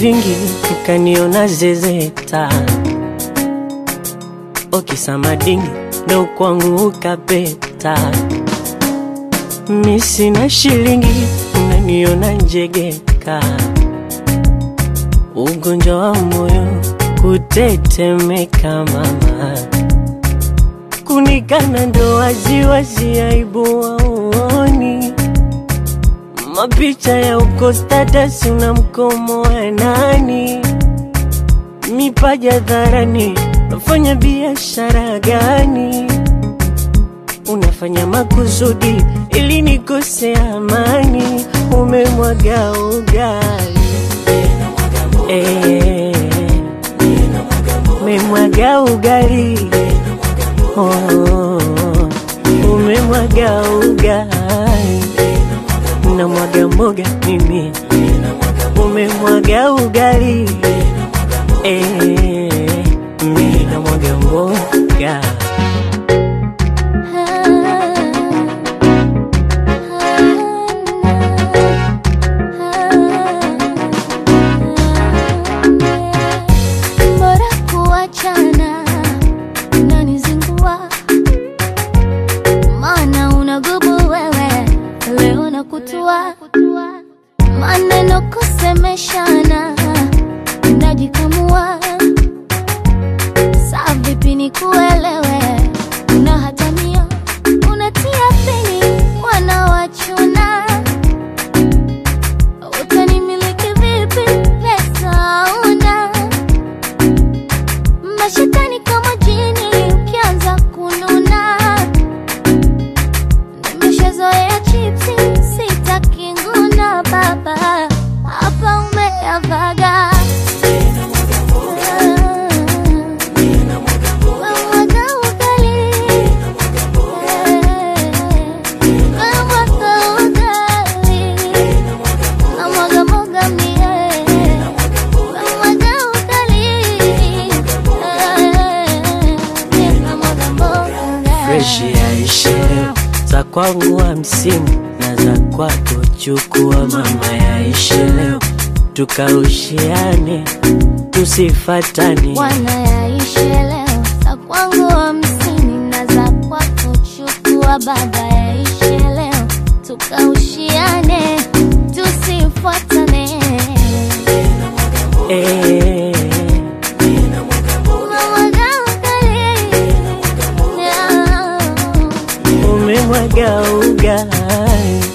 vingi ukaniona zezeta, okisamadingi ndo kwangu ukapeta. Mi sina shilingi unaniona njegeka, ugonjwa wa moyo kutetemeka mama, kunikana ndo waziwazi, aibu waoni mapicha ya uko status, una mkomo wa nani? Mipaja dharani, unafanya biashara gani? Unafanya makusudi ili nikose amani, umemwaga ugali eh, umemwaga ugali oh, umemwaga ugali na mwaga mboga mimi, umemwaga ugali eh, mimi na mwaga mboga Bora kuachana, unanizingua maana unagubu wewe, leo nakutua maneno kusemeshana, unajikamua saa vipi nikuelewe, unahatamia unatia pini wanawachuna utanimiliki vipi? Pesa una mashetani kama jini, ukianza kununa nimeshazoea chipsi, sitaki nguna baba, hapa umeyavaga Wamwaga ugali. Wamwaga ugali. Namwaga mboga mie. Namwaga ugali. Mie namwaga mboga. fresh yaishe leo, za kwangu hamsini na za kwako chukua mama, yaishe leo tukaushiane tusifatane Bwana yaishe leo, za kwangu hamsini na za kwako chukua baba, yaishe leo tukaushiane, tusifuatane. eh, Unamwaga ugali. umemwaga ugali